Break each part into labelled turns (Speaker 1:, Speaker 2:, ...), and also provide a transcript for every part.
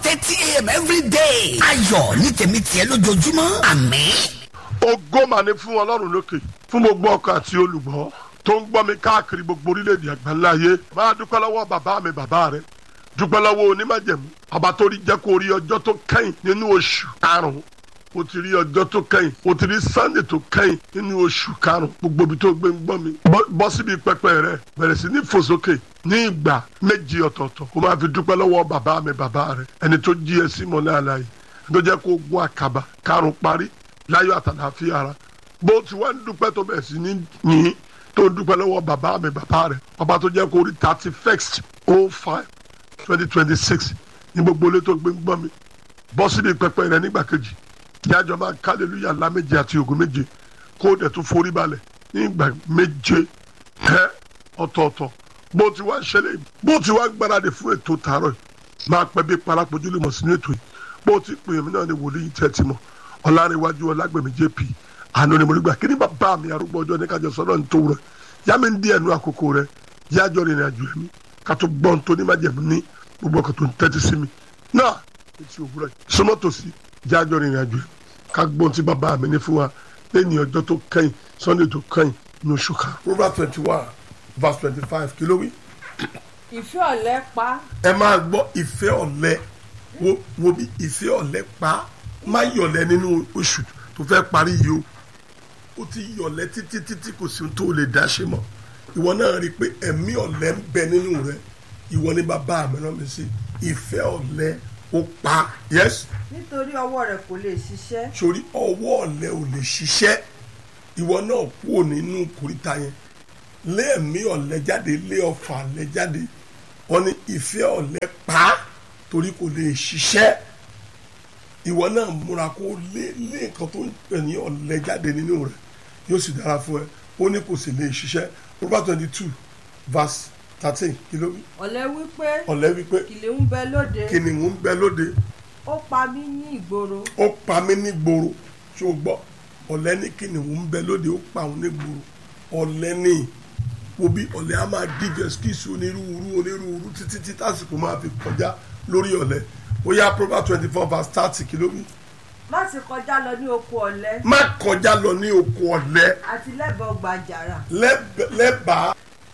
Speaker 1: thirty a.m. every day. ayọ̀ ní tèmi tiẹ̀ lójoojúmọ́ àmín.
Speaker 2: ògo mà ní fún ọlọ́run lókè fún gbogbo ọkọ àti olùgbọ́ tó ń gbọ́ mi káàkiri gbogbo orílẹ̀-èdè àgbáńlá ayé máa dúpẹ́ lọ́wọ́ bàbá mi bàbá rẹ dúpẹ́ lọ́wọ́ onímọ̀jẹ̀mú ọba tó rí jẹ́ kó rí ọjọ́ tó kẹ́yìn nínú oṣù karùn-ún o ti rí ọjọ́ tó kẹ́yìn o ti rí sunday tó kẹ́yìn nínú oṣù karùn-ún gbogbo ibi tó gbé ń gbọ́ mi bọ́- bọ́ síbi pẹpẹ rẹ bẹ̀rẹ̀ sí ní fòsókè ní ìgbà méjì ọ̀tọ̀ọ̀tọ̀ kó máa fi dúpẹ́ lọ́wọ́ bàbá mi bàbá rẹ ẹni tó jí ẹ sí mọ́lẹ́ àlàyé tó jẹ́ kó gún àkàbà karùn-ún parí láyọ̀ àtàlàáfíà ara bó ti wá ń dúpẹ́ tó bẹ̀rẹ̀ sí ní yìn tó ń dúpẹ́ lọ́wọ́ bàbá mi bàbá rẹ ọba tó jẹ́ kó rí thirty first oh five twenty twenty six ní gbogbo ilé tó gbé ń gbọ́ mi bọ́ síbi pẹpẹ rẹ nígbà kejì jájọ máa kálẹ̀lúyà ńlá méje àti ògùn méje kó o dẹ̀ tún forí balẹ̀ ní ìgbà méje ẹ ọ̀tọ̀ọ̀tọ̀ bó ti wá ṣẹlẹ̀ yìí bó ti wá gbáradì fún ètò tààrọ̀ yìí máa pẹ́ bí parapojú lè mọ̀ sínú ètò yìí bó ti pè mí náà ni wòlíì tẹ́ ti mọ̀ ọ̀làríwájú ọ̀làgbẹ̀mí jp àná ni mo rí gbà kí ni bàbá mi arúgbó ọjọ́ ní kájọ sọ́dọ̀ ní tòwúrọ̀ yá mi ń dí ẹnu àkókò rẹ yájọ́ rìnrìn àjò ẹ̀mí ká tó gbọ́n tó ní májẹ̀mú ní gbogbo ọkọ̀ tó ń tẹ́tí sí mi náà etí òwúrọ̀ yìí súnmọ́ tòsí yájọ́ rìnrìn àjò ẹ̀mí ká gbọ́n tí bàbá mi ní fún wa lẹ́yìn ọjọ́ tó kẹ́yìn sunday tó kẹ́yìn ní oṣù kan. proverbs twenty one verse twenty five kí ló wí.
Speaker 3: ìfẹ́ ọ̀lẹ́ pa
Speaker 2: ẹ máa gbọ́ ìfẹ́ ọ̀lẹ wo wo bí ìfẹ́ ọ̀lẹ pa má yọ̀lẹ nínú oṣù tó fẹ́ parí yìí o ó ti yọ̀lẹ títí títí kò sí ohun tó lè dá ṣe mọ́ ìwọ náà rí i pé ẹ̀mí ọ̀lẹ ń bẹ nínú rẹ ìwọ ní bàbá mi rán mi sí ìfẹ́ ọ̀lẹ ó pa yes
Speaker 3: nítorí ọwọ́ rẹ̀ kò lè ṣiṣẹ́
Speaker 2: sórí ọwọ́ ọ̀lẹ ò lè ṣiṣẹ́ ìwọ náà kúrò nínú kòríta yẹn lé ẹ̀mí ọ̀lẹ jáde lé ọfà ọ̀lẹ jáde wọ́n ní ìfẹ́ ọ̀lẹ pa á torí kò lè ṣiṣẹ́ ìwọ náà múra kó lé lé nǹkan tó ń pè ní ọ̀lẹ jáde nínú rẹ̀ yóò sì dára fún ẹ ó ní kò sì lè ṣiṣẹ́ Proverbs twenty two verse thirteen kí ló wí
Speaker 3: ọ̀lẹ́ wípé
Speaker 2: ọ̀lẹ wípé
Speaker 3: kìlìún bẹ lóde
Speaker 2: kìnìún ń bẹ lóde
Speaker 3: ó pa mí ní ìgboro
Speaker 2: ó pa mí ní gbòòrò tí ó gbọ́ ọ̀lẹ ní kìnìún ń bẹ lóde ó pa òun ní gbòòrò ọ̀lẹ ní wo bí ọ̀lẹ á máa give excuse onírúurú onírúurú títí tí tásìkò máa fi kọjá lórí ọ̀lẹ ó yá Proverbs twenty four verse thirty kìlómítà
Speaker 3: má sì kọjá lọ ní oko ọ̀lẹ́
Speaker 2: má kọjá lọ ní oko ọ̀lẹ
Speaker 3: àti lẹ́bàá ọgbà àjàrà
Speaker 2: lẹ́bẹ̀- lẹ́bàá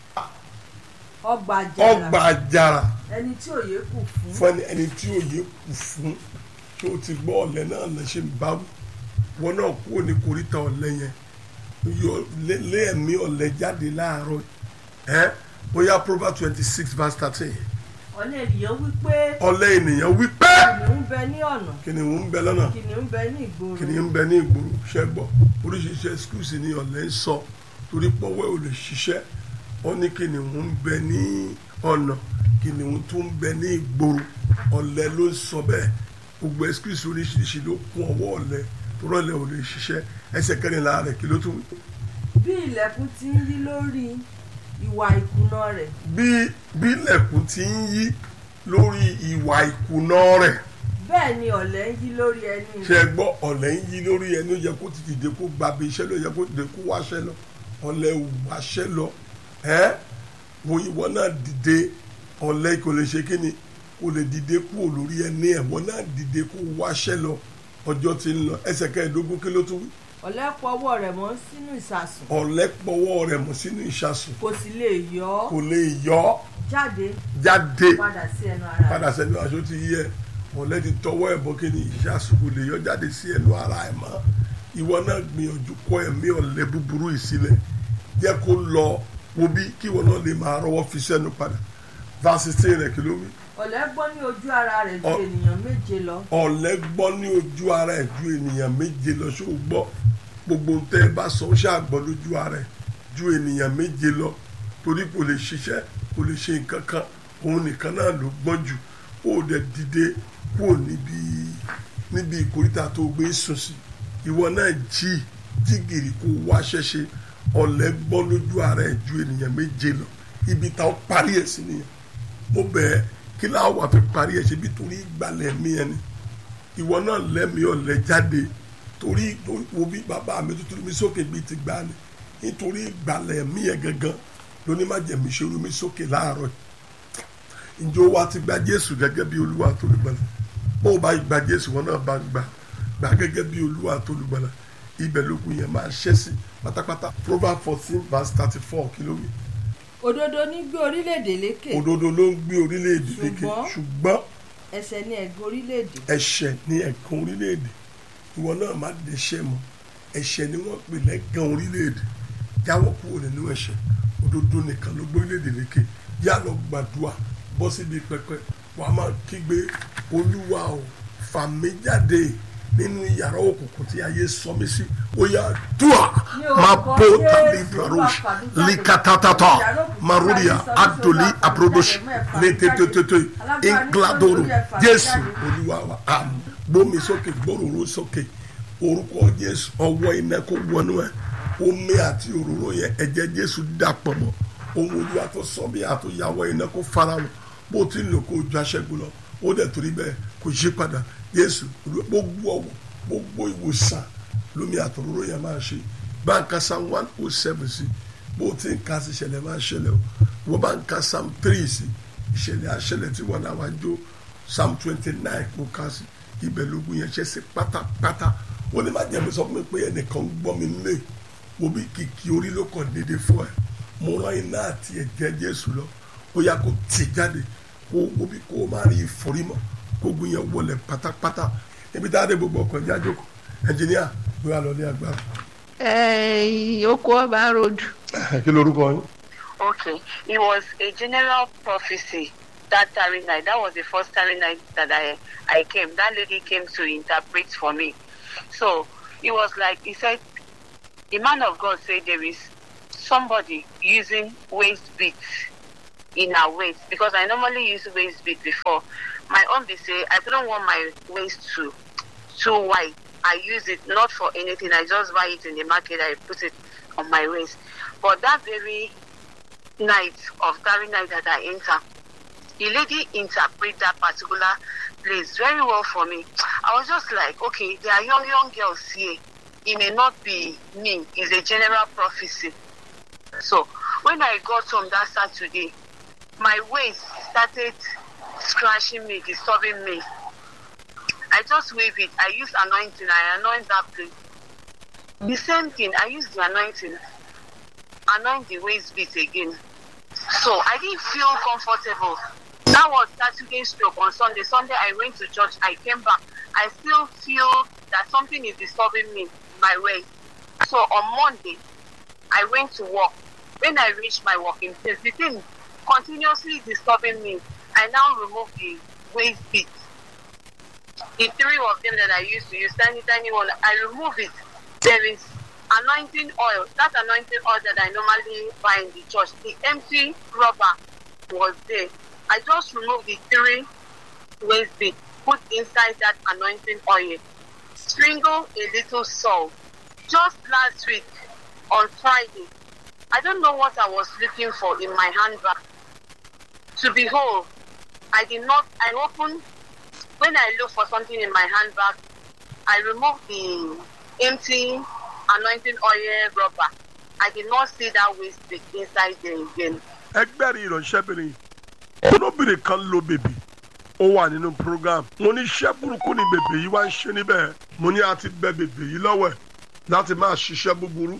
Speaker 3: ọgbà àjàrà
Speaker 2: ọgbà àjàrà
Speaker 3: ẹni tí òye kù fún
Speaker 2: fún ẹni ẹni tí òye kù fún tí ó ti gbọ́ ọ̀lẹ náà lè ṣe ń bá wù wọn náà kúrò ní koríta ọ̀lẹ yẹn yọ lé lé ẹ̀mí ọ̀lẹ jáde láàárọ̀ ẹ ó yá Proverbs twenty six verse thirteen
Speaker 3: ọ̀lẹ́ ènìyàn wípé
Speaker 2: ọ̀lẹ ènìyàn wí pé
Speaker 3: kìnìún bẹ ní ọ̀nà
Speaker 2: kìnìún ń bẹ lọ́nà
Speaker 3: kìnìún bẹ ní ìgboro
Speaker 2: kìnìún ń bẹ ní ìgboro ṣẹ́ gbọ́ oríṣiríṣi excuse ni ọ̀lẹ ń sọ torí pọ́wẹ́ ò lè ṣiṣẹ́ ó ní kìnìún ń bẹ ní ọ̀nà kìnìún tó ń bẹ ní ìgboro ọ̀lẹ ló ń sọ bẹ́ẹ̀ gbogbo excuse oríṣiríṣi ló kún ọwọ́ ọ̀lẹ torí ọ̀lẹ ò lè ṣiṣẹ́ ẹsẹ̀ kẹrìnlá rẹ̀ kí ló tún wí.
Speaker 3: bí ilẹ̀kùn ti ń yí lórí ìwà ìkùnà rẹ̀
Speaker 2: bí bí ilẹ̀kùn ti ń yí lórí ìwà ìkùnà rẹ̀
Speaker 3: bẹ́ẹ̀ ni ọ̀lẹ́ ń yí lórí ẹni
Speaker 2: ṣe gbọ́ ọ̀lẹ ń yí lórí ẹni ó yẹ kó ti dìde kó gbabi iṣẹ́ ló yẹ kó dìde kó wáṣẹ́ lọ ọ̀lẹ ò wáṣẹ́ lọ ẹ́ wo ìwọ náà dìde ọ̀lẹ kò lè ṣe kí ni kò lè dìde kúrò lórí ẹni ẹ̀wọ̀n náà dìde kó wáṣẹ́ lọ ọjọ́ ti ń lọ ẹsẹ̀ kẹẹ̀ẹ́dógún kí ló tún wí
Speaker 3: ọ̀lẹ́ pọ̀ ọwọ́ rẹ̀ mọ́ sínú ìsàsùn
Speaker 2: ọ̀lẹ pọwọ́ rẹ̀ mọ́ sínú ìṣàsùn
Speaker 3: kò sì lè yọ ọ́
Speaker 2: kò lè yọ ọ́
Speaker 3: jáde
Speaker 2: jáde
Speaker 3: padà sí ẹnu ara rẹ̀
Speaker 2: padà sẹ́nu aṣọ ti yẹ ọ̀lẹ ti tọwọ́ ẹ̀ bọ́ kí ni ìṣàsùn kò lè yọ jáde sí ẹnu ara ẹ̀ mọ́ ìwọ náà gbìyànjú kọ̀ ẹ̀mí ọ̀lẹ búburú yìí sílẹ̀ jẹ́ kó lọ wo bí kí ìwọ náà lè máa rọwọ́ fi sẹ́nu padà verse sixteen rẹ̀ kí ló wí.
Speaker 3: ọ̀lẹ́ gbọ́ ní ojú ara rẹ̀ ju
Speaker 2: Ọ-
Speaker 3: ènìyàn méje lọ
Speaker 2: ọ̀lẹ gbọ́ ní ojú ara ẹ̀ ju ènìyàn méje lọ ṣó o gbọ́ gbogbo ohun tẹ́ ẹ bá sọ ó ṣàgbọ́ lójú ara ẹ̀ ju ènìyàn méje lọ torí kò lè ṣiṣẹ́ kò lè ṣe nǹkan kan òun nìkan náà ló gbọ́n jù ó dẹ̀ dìde kúrò níbi níbi ìkórìtà tó gbé sùn sí ìwọ náà jí jí gìrì kó wá ṣẹṣe ọ̀lẹ gbọ́ lójú ara ẹ̀ ju ènìyàn méje lọ ibi táwọn parí ẹ̀ sí nìyẹn mo bẹ̀ẹ́ kí láwọn wà fi parí ẹ̀ ṣe bí torí ìgbàlẹ̀ mi ẹni ìwọ náà lẹ́mìí ọ̀lẹ́ jáde torí wo bí bàbá mi tuntun mi sókè bíi ti gbà ni nítorí ìgbàlẹ̀ mi yẹn gangan lóní má jẹ̀mí ṣerú mi sókè láàárọ̀ yìí ǹjẹ́ o wa ti gba Jésù gẹ́gẹ́ bí Olúwa tó lè gbàlẹ̀ ó bá ìgbà jésù wọn náà bá gbà gbà gẹ́gẹ́ bí olúwa tó lùgbàlà ibẹ̀ lógun yẹn máa ṣẹ́ sí pátápátá proverbs fourteen verse thirty four kí ló wí.
Speaker 3: òdodo ní gbé orílẹ̀-èdè lékè
Speaker 2: òdodo ló ń gbé orílẹ̀-èdè lékè
Speaker 3: Ṣùgbọ́n-
Speaker 2: ṣùgbọ́n
Speaker 3: ẹsẹ̀ ní ẹ̀gbẹ́ orílẹ̀-èdè
Speaker 2: ẹ̀ṣẹ̀ ní ẹ̀kan orílẹ̀-èdè ìwọ náà má dẹ́ṣẹ̀ mọ́ ẹ̀ṣẹ̀ ni wọ́n pè lẹ́gàn orílẹ̀-èdè jáwọ́ kúrò nínú ẹ̀ṣẹ̀ òdodo nìkan ló gbé orílẹ̀-èdè lékè yá lọ gbàdúrà bọ́ síbi pẹpẹ wàá máa kígbe olúwa o fà mí jáde nínú yàrá òkùnkùn tí ayé sọ mí sí ó yá dùà máa bó tàbí brarosh likatatata marudia adoli abrodosh létététété ingladoro jésù olúwa wa àmì gbómi sókè gbóròrò sókè orúkọ jésù ọwọ́ iná kó wọnú ẹ omi àti òróró yẹn ẹ̀jẹ̀ jésù dàpọ̀ mọ́ ohun olúwa tó sọ bí àtúnyàwó iná kó fara wọn bó ti ń lò kó ju aṣẹ́gun lọ ó dẹ̀ torí bẹ́ẹ̀ kò yí padà jésù Olúwa, gbogbo ọwọ́ gbogbo ìwòsàn lómi àtòróró yẹn máa ṣe báńkà psalm one oh seven sí bó ti ń ka sí ìṣẹ̀lẹ̀ máa ṣẹlẹ̀ o wọ́n bá ń ka psalm three sí ìṣẹ̀lẹ̀ àṣẹlẹ̀ tí wọ́n náà wá jó psalm twenty nine kó ka sí ibẹ̀ lógún yẹn ṣe sí pátápátá wọ́n ní má jẹ́ mi sọ fún mi pé ẹnìkan ń gbọ́ mi nílé wo bí kìkì orí ló kàn déédéé fún ẹ mo rán iná àti ẹ̀jẹ̀ jésù lọ ó yá kó tì jáde kó wo bí kó o má rí ìforímọ́ kó gun yẹn wọlé pátápátá ibi tá a dé gbogbo ọkọ̀ ìjà jókòó ẹnjìníà ló yà lọ ní agbára.
Speaker 4: Eh, Oko Oba Road.
Speaker 2: kí lorúkọ yín.
Speaker 5: Okay, it was a general prophecy that tarry night. That was the first tarry night that I I came. That lady came to interpret for me. So it was like he said, the man of God said there is somebody using waist beads in her waist because I normally use waist bead before. My own be say I don't want my waist to too wide. I use it not for anything. I just buy it in the market. I put it on my waist. But that very night of that night that I enter, the lady interpret that particular place very well for me. I was just like, okay, there are young young girls here. It may not be me. It's a general prophecy. So when I got home that Saturday, my waist started scratching me, disturbing me. I just wave it. I use anointing. I anoint that place. The same thing. I use the anointing. Anoint the waist beat again. So I didn't feel comfortable. That was Saturday stroke on Sunday. Sunday I went to church. I came back. I still feel that something is disturbing me my way. So on Monday, I went to work. When I reached my working place, the thing continuously disturbing me. I now remove the waist beat. The three of them that I used to use, tiny, tiny one, I remove it. There is anointing oil. That anointing oil that I normally buy in the church, the empty rubber was there. I just removed the three waist bead, put inside that anointing oil, sprinkle a little salt. Just last week on Friday, I don't know what I was looking for in my handbag. To behold, I did not, I opened, when I look for something in my handbag, I removed the empty anointing oil rubber. I did not see that waste bead inside there again.
Speaker 2: ẹgbẹ́rin ìránṣẹ́bìnrin olóbìnrin kan ló bèbí ó wà nínú program mo ní iṣẹ́ burúkú ni bèbè yìí wá ń ṣe níbẹ̀ mo ní a ti bẹ bèbè yìí lọ́wọ́ ẹ̀ láti máa ṣiṣẹ́ búburú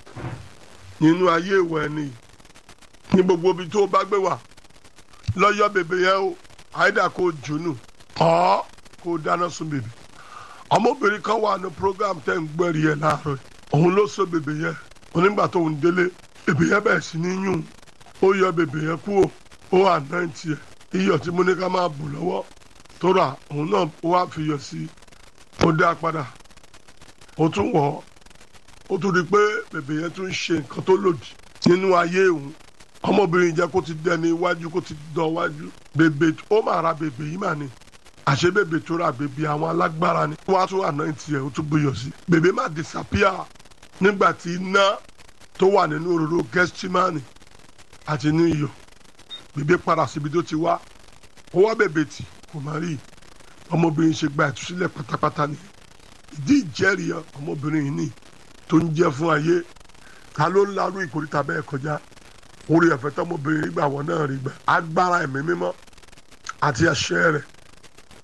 Speaker 2: nínú ayé ìwọ ẹni ní gbogbo ibi tó bá gbé wà lọ́yọ́ bèbè yẹn o àìdá kò jónù ọ́ kò dáná sun bèbè ọmọbìnrin kan wà ní program tẹ́ ń gbẹ́rì ẹ̀ láàárọ̀ òun ló so bèbè yẹn onígbà tó ń délé bèbè yẹn bẹ̀rẹ̀ sí ní yún ó yọ bèbè yẹn kúrò ó wà náà tiẹ̀ iyọ̀ tí mo ní ká máa bù lọ́wọ́ tó rà òun náà ó wá fi yọ̀ sí i ó dá padà ó tún wọ̀ ọ́ ó tún rí i pé bèbè yẹn tún ń ṣe nǹkan tó lòdì nínú ayé òun ọmọbìnrin jẹ́ kó ti dẹni iwájú kó ti dán iwájú bèbè ó máa ra bèbè yìí mà ní àṣé bèbè tó ra bèbè àwọn alágbára ni wọ́n á tún àná tiẹ̀ ó tún buyọ̀ sí bèbè má disappear nígbà tí iná tó wà nínú òróró gẹ́stímánì àti inú iyọ̀ bèbè padà síbi tó ti wá ó wá bèbè tì kò má rí ọmọbìnrin ṣe gba ìtúsílẹ̀ pátápátá ni ìdí ìjẹ́rìí ọmọbìnrin yìí ni tó ń jẹ́ fún ayé ta ló ń larú ìkórìtà bẹ́ẹ̀ kọjá orí ẹ̀fẹ́ tọmọbìnrin gbà wọ́n náà rí gbà agbára ẹ̀mí mímọ́ àti àṣẹ rẹ̀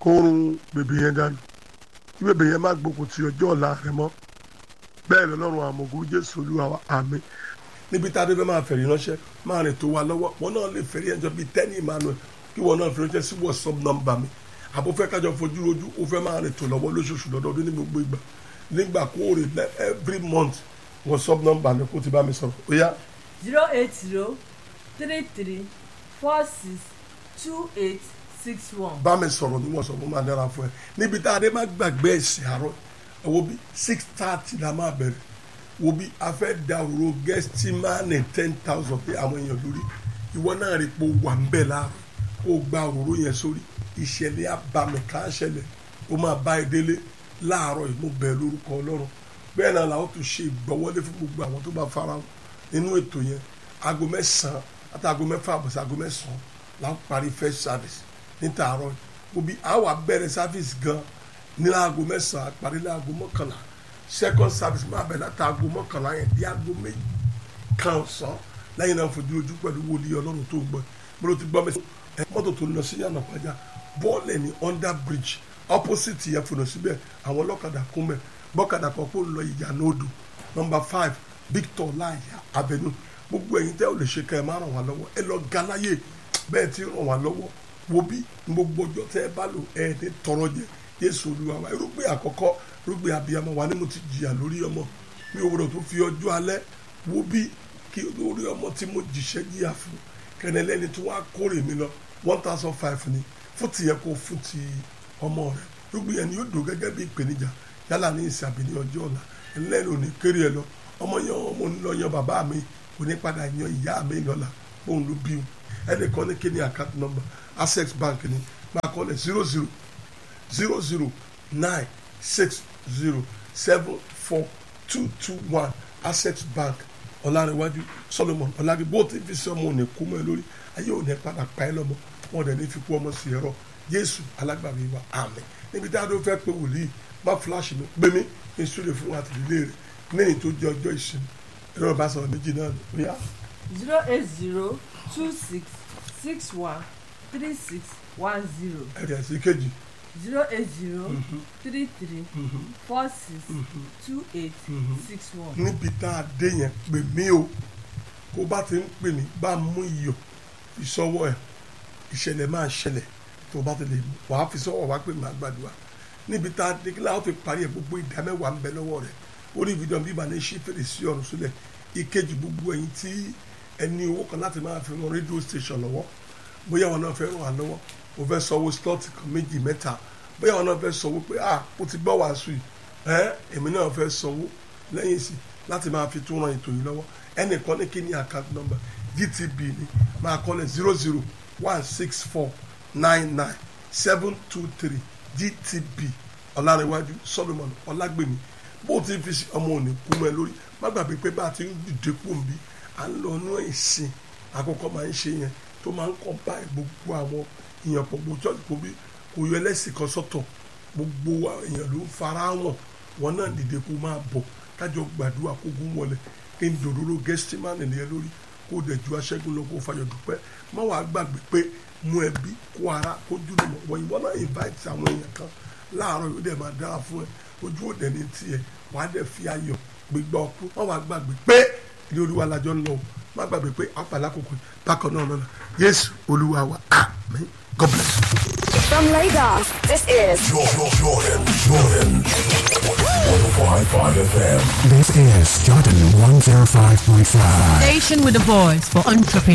Speaker 2: kó run bèbè yẹn dànù kí bèbè yẹn má gbógun ti ọjọ́ ọ̀la rẹ mọ́ bẹ́ẹ̀ lọ́lọ́run àmọ̀gò jésù olúwa wa àmín níbi tá a dé fẹ́ máa fẹ̀rí ránṣẹ́ máa rìn tó wa lọ́wọ́ wọn náà lè fẹ̀rí ẹjọ́ bíi tẹ́ni emmanuel kí wọn náà fi ránṣẹ́ sí whatsapp nọ́mbà mi àbò fẹ́ kájọ fojú rojú ó fẹ́ máa rìn tó lọ́wọ́ lóṣooṣù lọ́dọọdún ní gbogbo ìgbà nígbà kóòrè every month whatsapp nọ́mbà mi kó ti bá mi sọ̀rọ̀ ó yá
Speaker 3: zero eight zero three three four six two eight six one.
Speaker 2: bá mi sọ̀rọ̀ ní wọ́n sọ fún máa dára fún ẹ níbi tá a dé má gbàgbé ẹ̀sìn àárọ̀ wo bí six thirty la máa bẹ̀rẹ̀ wo bí a fẹ́ da òróró gẹ́stímánì ten thousand pé àwọn èèyàn lórí ìwọ náà rí pé o wà ń bẹ̀ láàárọ̀ kó o gba òróró yẹn sórí ìṣẹ̀lẹ̀ abàmì kan ṣẹlẹ̀ o máa bá ẹ délé láàárọ̀ yìí mo bẹ̀ lórúkọ ọlọ́run bẹ́ẹ̀ náà làwọn tó ṣe ìgbọ́wọ́lé fún gbogbo àwọn tó bá fara wọn nínú ètò yẹn aago mẹ́sàn-án àti aago mẹ́fà àbọ̀sí aago mẹ́sàn-án la ń parí first service níta àárọ̀ yìí òbí àwa bẹ̀rẹ̀ service gan ní aago mẹ́sàn-án parí ní aago mọ́kànlá second service máa bẹ̀rẹ̀ láti aago mọ́kànlá yẹn di aago méjì kan ọ̀sán lẹ́yìn náà fojú ojú pẹ̀lú wòlíì ọlọ́run tó ń gbọ́ mo ló ti gbọ́ mi ẹ mọ́tò tó ń lọ sí yànnà pàjá bọ́ọ̀lù ní under bridge opposite yẹn fònà síbẹ̀ àwọn ọlọ́kadà kún mẹ́ bọ́kadà kan kó lọ ìyànà odò number five victor láàyè avenue gbogbo ẹ̀yin tẹ́ ò lè ṣe ká ẹ má ràn wá lọ́wọ́ ẹ lọ galaye bẹ́ẹ̀ ti ràn wá lọ́wọ́ wo bí gbogbo ọjọ́ tẹ́ ẹ bá lò ẹ ní tọrọ jẹ yéésù olúwa wa irúgbìn àkọ́kọ́ irúgbìn abiyamọ wa ni mo ti jìyà lórí ọmọ mi ò gbọdọ̀ tó fi ọjọ́ alẹ́ wo bí kí lórí ọmọ tí mo jìṣẹ́ jìyà fún kẹnẹlẹ́ni tí wọ́n á kórè mi lọ one thousand five ni fún tìyẹ kó fún ti ọmọ rẹ irúgbìn yẹn ni yóò dùn gẹ́gẹ́ bí ìpèníjà yálà ní ìsìn àbí ní ọjọ́ ọ̀la ẹlẹ́ni ò ní kéré ẹ lọ ọmọ yẹn ọmọ ń lọ yan bàbá mi kò ní padà yan ìyá mi lọ́la òun ló bí o ẹnìkan ní kíni account number access bank ni máa kọ́ lẹ̀ zero zero zero zero nine six zero seven four two two one access bank ọ̀làrẹ̀wájú solomon ọ̀làrí bó ti fi sọ́mọ òní kú mọ́ ẹ lórí ayé òní padà pa ẹ lọ́mọ wọn dẹ̀ ní fi kú ọmọ sí ẹ̀rọ jésù alágbàwí wa àmín níbi tí a dó fẹ́ pé wòlíì má fúláṣì mi gbé mi ní sùlẹ̀ fún àtìlélẹ́ rẹ̀ lẹ́yìn tó jẹ́ ọjọ́ ìsinmi ẹ̀rọ ìbáṣọ̀rọ̀ méjì náà ni ó yá.
Speaker 3: zero eight zero two six six one three six one zero
Speaker 2: ẹ̀rẹ̀ sí kejì
Speaker 3: zero eight zero three three four six two eight six one.
Speaker 2: níbi tá a dé yẹn pè mí o kó bá ti ń pè mí bá mú iyọ̀ ìsọwọ́ ẹ̀ ìṣẹ̀lẹ̀ máa ṣẹlẹ̀ tó bá ti lè mú wàá fi sọ́wọ́ wá pè má gbàdúrà níbi tá a dé kí láwọn fi parí ẹ̀ gbogbo ìdá mẹ́wàá ń bẹ lọ́wọ́ rẹ̀ orí fídíò bíbá ní ṣí fèrèsé ọ̀run sílẹ̀ ìkejì gbogbo ẹ̀yin tí ẹni owó kan láti máa fi ran rédíò station lọ́wọ́ bóyá wọn náà fẹ́ ràn wá lọ́wọ́ o fẹ́ sanwó slot kan méjì mẹ́ta bóyá wọn náà fẹ́ sanwó pé ah o ti gbọ́ wàásù yìí ẹ èmi náà fẹ́ sanwó lẹ́yìn sí láti máa fi tún ran ètò yìí lọ́wọ́ ẹnìkan ní kí ni account number gtb ni máa kọ́lẹ̀ zero zero one six four nine nine seven two three gtb ọ̀làrẹ̀wájú solomon ọlágbèmí bó ti fi sí ọmọ òní kú mọ́ ẹ lórí má gbàgbé pé bá a ti ń dìde kú òǹbí à ń lọ inú ìsìn àkọ́kọ́ máa ń ṣe yẹn tó máa ń kọ́ báyìí gbogbo àwọn èèyàn pọ̀ gbogbo church kò bí kò yọ ẹlẹ́sìn kan sọ́tọ̀ gbogbo èèyàn ló ń fara wọn wọn náà dìde kó máa bọ̀ kájọ gbàdúrà kó gún wọlé kí n dòdòdó gẹ́sítímánì nìyẹn lórí kó dẹ̀ ju aṣẹ́gun lọ kó fayọ̀ dúpẹ́ má wàá gbàgbé pé mú ẹbí kó ara kó jùlọ mọ̀ wọ́n ìwọ náà invite àwọn èèyàn kan láàárọ̀ yóò dẹ̀ máa dára fún ẹ ojú òde ní tiẹ̀ wàá dẹ̀ fi ayọ̀ gbégbá ọkú má wàá gbàgbé pé ilé olúwa lajọ ń lọ o má gbàgbé pé àpàlà kòkò bákan náà lọ́la yéésù olúwa wa àmín god bless you.
Speaker 6: From Lagos, this is
Speaker 7: Jordan, Jordan, Jordan. 105.5 FM.
Speaker 8: This is Jordan 105.5.
Speaker 9: Station with a voice for entrepreneurs.